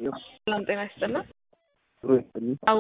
ሰላም ጤና ይስጥልን። አዎ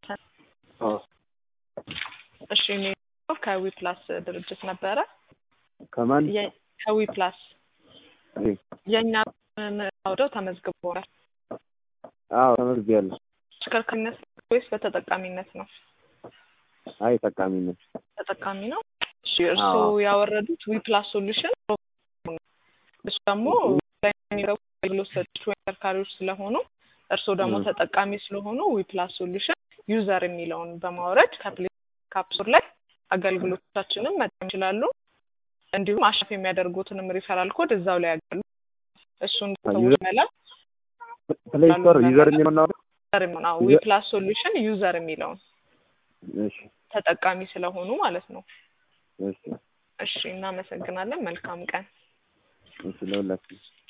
እሺ እኔ ከዊ ፕላስ ድርጅት ነበረ። ከማን የ- ከዊ ፕላስ እሺ። የእኛ አውደው ተመዝግበዋል። አዎ ተመዝግቤያለሁ። ተሽከርካሪነት ወይስ በተጠቃሚነት ነው? አይ ጠቃሚ ነው። ተጠቃሚ ነው። እሺ እርስዎ አዎ። ያወረዱት ዊ ፕላስ ሶሉሽን እሱ ደግሞ ላይ የሚረቡ አገልግሎት ሰጪዎች ወይም ተሽከርካሪዎች ስለሆኑ እርስዎ ደግሞ ም። ተጠቃሚ ስለሆኑ ዊ ፕላስ ሶሉሽን ዩዘር የሚለውን በማውረድ ከፕሌይ ከአፕ ስቶር ላይ አገልግሎቶቻችንን መጠቀም ይችላሉ። እንዲሁም አሸፍ የሚያደርጉትንም ሪፈራል ኮድ እዛው ላይ ያገሉ እሱን አ- ሰዎች ዩዘር- መላክ ፕሌይ ስቶር ዩዘር የሚለው ነው። ዩዘር የሚሆን ዊ ዩዘር- ፕላስ ሶሉሽን ዩዘር የሚለውን እሺ ተጠቃሚ ስለሆኑ ማለት ነው። እሺ እሺ እናመሰግናለን። መልካም ቀን። እሺ ለሁላችሁ